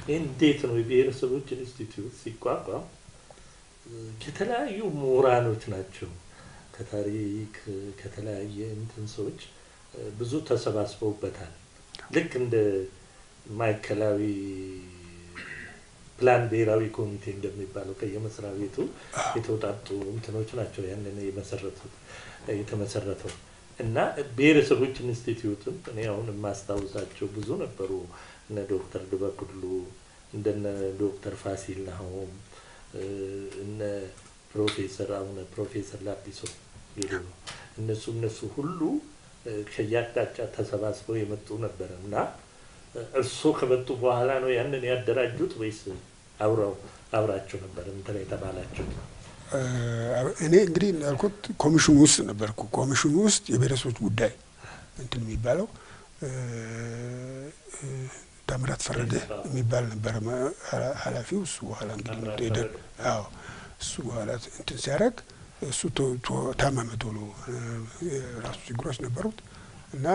እንዴት ነው የብሔረሰቦች ኢንስቲትዩት ሲቋቋም የተለያዩ ምሁራኖች ናቸው ከታሪክ ከተለያየ እንትን ሰዎች ብዙ ተሰባስበውበታል። ልክ እንደ ማዕከላዊ ፕላን ብሔራዊ ኮሚቴ እንደሚባለው ከየመስሪያ ቤቱ የተውጣጡ እንትኖች ናቸው ያንን የመሰረቱት የተመሰረተው እና ብሔረሰቦች ኢንስቲትዩትም እኔ አሁን የማስታውሳቸው ብዙ ነበሩ። እነ ዶክተር ድበኩሉ እንደነ ዶክተር ፋሲል ናሆም እነ ፕሮፌሰር አሁን ፕሮፌሰር ላጲሶ እነሱ እነሱ ሁሉ ከየአቅጣጫ ተሰባስበው የመጡ ነበረ እና እርስዎ ከመጡ በኋላ ነው ያንን ያደራጁት ወይስ አብረው አብራቸው ነበር እንትን የተባላቸው? እኔ እንግዲህ እንዳልኩት ኮሚሽኑ ውስጥ ነበርኩ። ኮሚሽኑ ውስጥ የብሔረሰቦች ጉዳይ እንትን የሚባለው ታምራት ፈረደ የሚባል ነበረ ኃላፊው። እሱ በኋላ እንግዲህ ሄደ። አዎ እሱ በኋላ እንትን ሲያደርግ እሱ ታመመ ቶሎ፣ የራሱ ችግሮች ነበሩት እና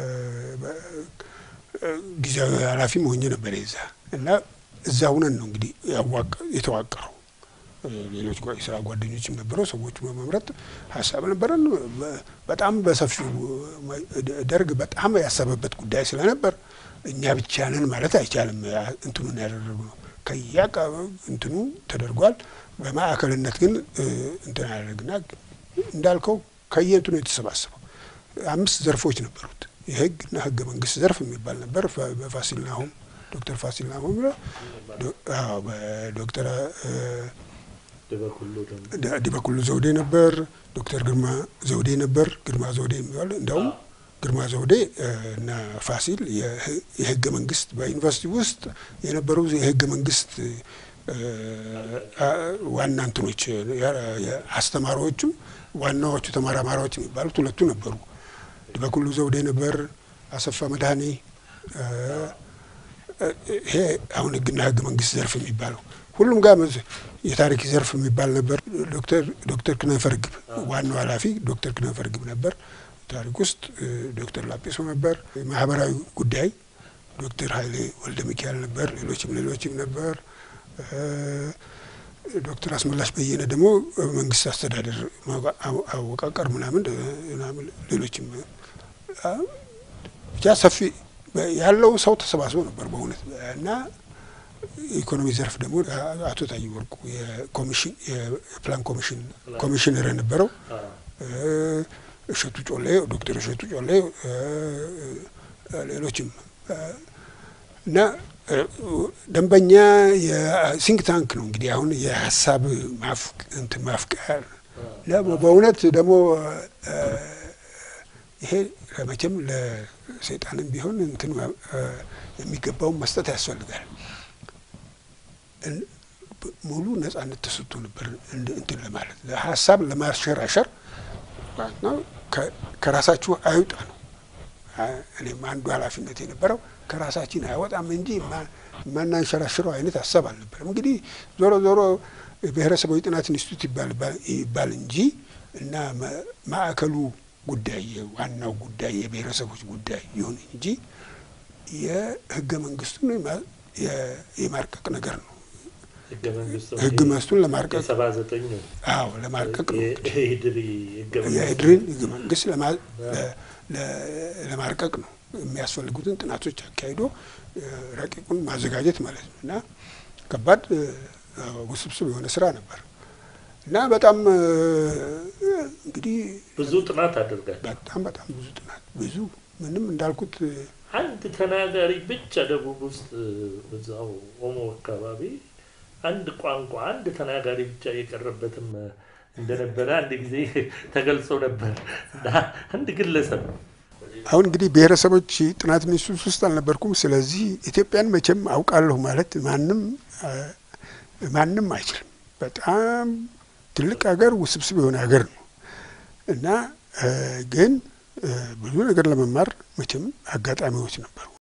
ጊዜያዊ ኃላፊም ሆኜ ነበር የዛ እና እዛ ሁነን ነው እንግዲህ የተዋቀረው። ሌሎች የስራ ጓደኞችም ነበረው። ሰዎቹ በመምረጥ ሀሳብ ነበረን። በጣም በሰፊው ደርግ በጣም ያሰበበት ጉዳይ ስለነበር እኛ ብቻ ነን ማለት አይቻልም። እንትኑን ያደረግነው ከያቃ እንትኑ ተደርጓል። በማዕከልነት ግን እንትን ያደረግና እንዳልከው ከየእንትኑ የተሰባሰበው አምስት ዘርፎች ነበሩት። የህግና ህገ መንግስት ዘርፍ የሚባል ነበር። በፋሲል ናሆም ዶክተር ፋሲል ናሆም በዶክተር ዲበኩሉ ዘውዴ ነበር። ዶክተር ግርማ ዘውዴ ነበር። ግርማ ዘውዴ የሚባል እንዲያውም ግርማ ዘውዴ እና ፋሲል የህገ መንግስት በዩኒቨርሲቲ ውስጥ የነበሩ የህገ መንግስት ዋና እንትኖች አስተማሪዎችም ዋናዎቹ ተመራማሪዎች የሚባሉት ሁለቱ ነበሩ። ዲበኩሉ ዘውዴ ነበር። አሰፋ መድኃኔ ይሄ አሁን ህግና ህገ መንግስት ዘርፍ የሚባለው ሁሉም ጋር የታሪክ ዘርፍ የሚባል ነበር። ዶክተር ክነፈ ርግብ ዋናው ኃላፊ ዶክተር ክነፈ ርግብ ነበር። ታሪክ ውስጥ ዶክተር ላጲሶ ነበር። ማህበራዊ ጉዳይ ዶክተር ኃይሌ ወልደ ሚካኤል ነበር። ሌሎችም ሌሎችም ነበር። ዶክተር አስመላሽ በየነ ደግሞ መንግስት አስተዳደር አወቃቀር ምናምን ሌሎችም ብቻ ሰፊ ያለው ሰው ተሰባስቦ ነበር በእውነት እና የኢኮኖሚ ዘርፍ ደግሞ አቶ ታይ ወርቁ የኮሚሽን የፕላን ኮሚሽን ኮሚሽነር የነበረው እሸቱ ጮሌ ዶክተር እሸቱ ጮሌ ሌሎችም እና ደንበኛ የሲንክ ታንክ ነው እንግዲህ አሁን የሀሳብ እንትን ማፍቀር በእውነት ደግሞ ይሄ መቼም ለሰይጣንም ቢሆን እንትን የሚገባውን መስጠት ያስፈልጋል። ሙሉ ነጻነት ተሰጥቶ ነበር እንትን ለማለት ሀሳብ ለማሸራሸር ነው። ከራሳችሁ አይውጣ ነው። እኔም አንዱ ኃላፊነት የነበረው ከራሳችን አይወጣም እንጂ የማናንሸራሽረው አይነት ሀሳብ አልነበረም። እንግዲህ ዞሮ ዞሮ ብሔረሰባዊ ጥናት ኢንስቲትዩት ይባል እንጂ እና ማዕከሉ ጉዳይ ዋናው ጉዳይ የብሔረሰቦች ጉዳይ ይሁን እንጂ የህገ መንግስቱን የማርቀቅ ነገር ነው። ህገ መንግስቱን ለማርቀቅ ሰባ ዘጠኝ አዎ ለማርቀቅ ነው። የኢህድሪ የኢህድሪን ህገ መንግስት ለማርቀቅ ነው የሚያስፈልጉትን ጥናቶች አካሂዶ ረቂቁን ማዘጋጀት ማለት ነው እና ከባድ ውስብስብ የሆነ ስራ ነበር እና በጣም እንግዲህ ብዙ ጥናት አድርጋል። በጣም በጣም ብዙ ጥናት ብዙ ምንም እንዳልኩት አንድ ተናጋሪ ብቻ ደቡብ ውስጥ እዛው ኦሞ አካባቢ አንድ ቋንቋ አንድ ተናጋሪ ብቻ የቀረበትም እንደነበረ አንድ ጊዜ ተገልጾ ነበር። አንድ ግለሰብ አሁን እንግዲህ ብሔረሰቦች ጥናት ኢንስቲትዩት ውስጥ አልነበርኩም። ስለዚህ ኢትዮጵያን መቼም አውቃለሁ ማለት ማንም ማንም አይችልም። በጣም ትልቅ ሀገር፣ ውስብስብ የሆነ ሀገር ነው እና ግን ብዙ ነገር ለመማር መቼም አጋጣሚዎች ነበሩ።